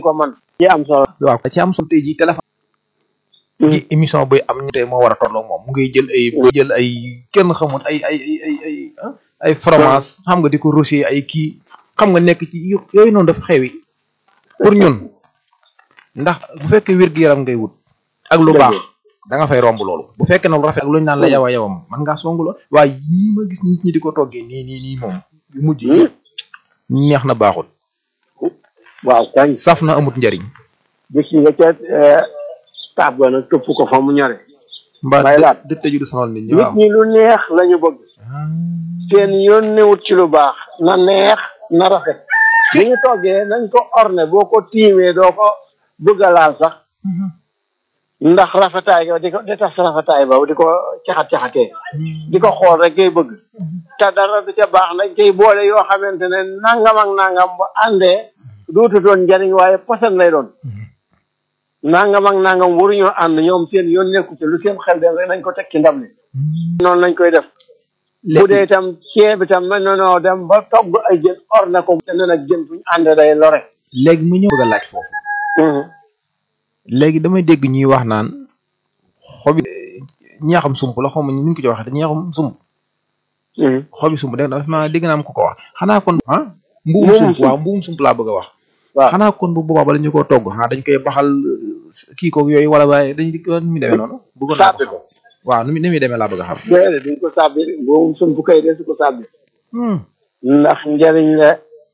ko man ci am solo waaw ci am solo tey jii téléphone gi émission buy am ñu tey moo war a tolloo moom mu ngay jël ay mu jël ay kenn xamul ay ay ay ay ay ay fromage xam nga di ko rocher ay kii xam nga nekk ci yooyu noonu dafa xewi pour ñun ndax bu fekkee wér-gu-yaram ngay wut ak lu baax da nga fay romb loolu bu fekkee na lu rafet ak lu ñu naan la yawa yawam man ngaa songu lool waaye yii ma gis nit ñi di ko toggee nii nii nii moom yu mujj yi neex na baaxul waaw kañ saf na amut njariñ gis nga ca taab ga nag këpp ko fa mu ñore mbaa May laat. dë tëju du sonal nit ñi nit waaw ñi lu neex lañu bëgg seen yoon newut ci lu baax na neex na rafet bi ñu toggee nañ ko orne boo ko tiimee doo ko bëgg a laal sax ndax rafetaay ga di ko di tax rafetaay ba di ko caxat-caxatee di ko xool rek ngay bëgg te dara du ca baax nañ koy boole yoo xamante ne nangam ak nangam bu àndee duutu doon njariñ waaye posan lay doon nangam ak nangam waruñoo ànd ñoom seen yoon nekku ci lu seen xel dem rek nañ ko teg ci ndab li noonu lañ koy def bu dee itam ceeb itam mën nanoo dem ba togg ay jën or na ko te ne nag jën fuñu ànd day lore léegi mu ñëw bëgg a laaj foofu léegi damay dégg ñuy wax naan xobi ñeexam sump la xaw ma ni ñu ko ci waxee te ñeexam sump xobi sump dégg dafa ma dégg naa am ku ko wax xanaa kon ah mbuum Mbuumum sump sump. waaw mbuum sump laa bëgg a wax waaw xanaa kon bu boobaa bala ñu koo togg xanaa dañ koy baxal euh, kii koog yooyu wala waaye dañ di ko nu muy demee noonu bëggoon naa ko sàbbi xam ko waaw nu muy nu muy demee laa bëgg a xam déedéet duñ ko sàbbi boobu sum bu koy dee su ko sàbbi Hmm. ndax njariñ la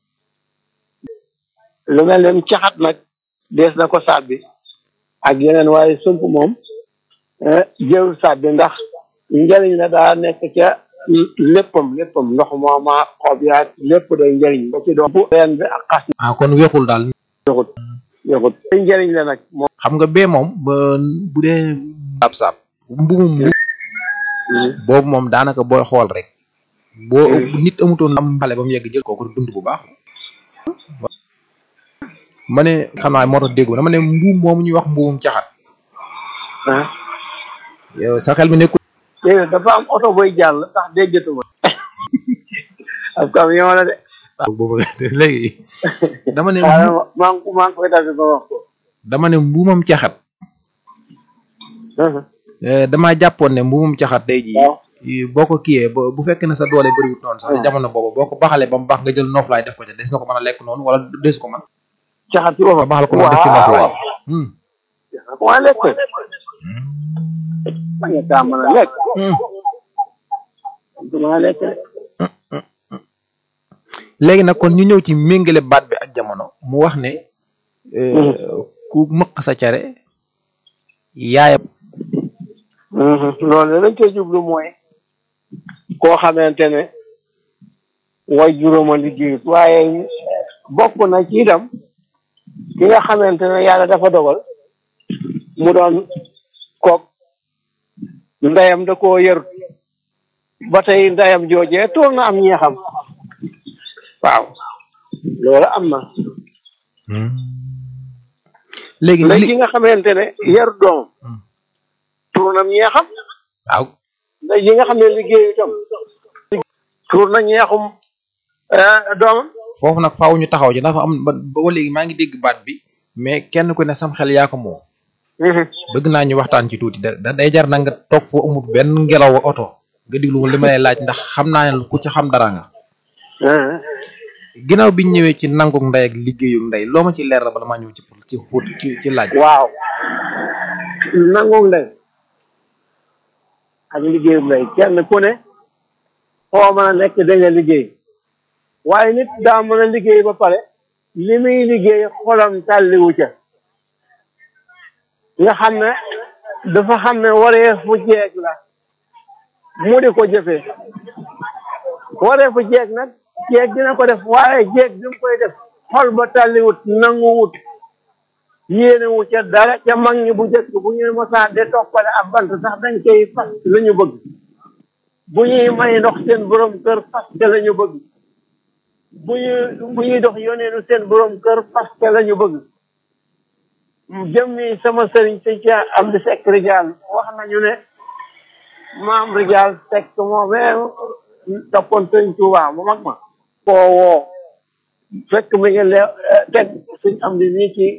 lu mel ne caxat nag dees na ko sàbbi ak yeneen waaye sump moom eh, jël sàbbi ndax njariñ la daa nekk ca léppam léppam ndox mooma xob yaag lépp day njariñ ba ci doom reen bi ak xas ah kon weexul daal yoxut yoxut day njariñ la nag moom xam nga bee moom ba bu dee saab saab mbumum mbu boobu moom daanaka booy xool rek boo nit amutoon am xale ba mu yegg jël kooku dund bu baax ma ne xam naa moo tax dégg dama ne mbuum moomu ñuy wax mbuumum caxat ah yow sa xel mi nekkul déedéet dafa am oto boy jàll tax déggatuma ab camion la de boobu léegi dama ne waaye maa ngi maa ngi koy dafi ba wax ko dama ne mbuumam caxat eh, damaa jàppoon ne mbuumum caxat day ji waaw boo ko kiyee ba bu fekkee ne sa doole bëriwut noonu sax Hmm. jamono boobu boo ko baxalee ba mu baax nga jël noflaay def ko ca des na ko mën a lekk noonu wala des ko man caxat ci nga boppam baxal ko noonu def ci noflaay Hmm. waa lekk ma nga kaa mën a lekk Hmm. du mën a lekk de léegi nag kon ñu ñëw ci méngale baat bi ak jamono mu wax ne eh, ku mëq sa care yaayam loolu lañ koy jublu mooy koo xamante ne way juróoma liggéeyut waaye bokk na ci itam ki nga xamante ne yàlla dafa dogal mu doon kook ndeyam da koo yër ba tey ndeyam joojee toog na am ñeexam waaw loolu am na léegi léegi li ki nga xamante ne yar doom Hmm. tuur na ñeexam waaw ndey yi nga xam ne liggéeyu itam tuur na ñeexum eh, doomam foofu nag faaw ñu taxaw ci dafa am ba ba léegi maa ngi dégg baat bi mais kenn ku ne sam xel yaa ko moom bëgg naa ñu waxtaan ci tuuti da da- day jar na nga toog foo amul benn ngelaw oto nga diglu li ma lay laaj ndax xam naa ne ku ci xam dara nga ginnaaw biñ ñëwee ci nanguk ndey ak liggéeyuk ndey loo ma ci leer la bala maa ñëw ci pour ci xóot ci ci laaj waaw nangu ndey ak liggéeyu ndey kenn ku ne foo mën a nekk da nga liggéey waaye nit daa mën a liggéey ba pare li muy liggéey xolam tàlliwu ca nga xam ne dafa xam ne waree fu jeeg la mu di ko jëfee waree fu jeeg nag jeeg dina ko def waaye jeeg bi mu koy def xol ba tàlliwut nanguwut yéenewu ca dara ca mag ñi bu njëkk bu ñu mosaan de toppale ab bant sax dañ koy fas la ñu bëgg bu ñuy may ndox seen borom kër fas ca la ñu bëgg bu ñuy bu ñuy dox yoneenu seen borom kër fas ca la ñu bëgg jëmmi sama sëriñ si ca am di sekk rijaal wax nañu ne maam rijaal sekk moomee toppoon sëriñ Tuubaa mu mag ma koo woo fekk mi ngi le teg suñ am di nii ci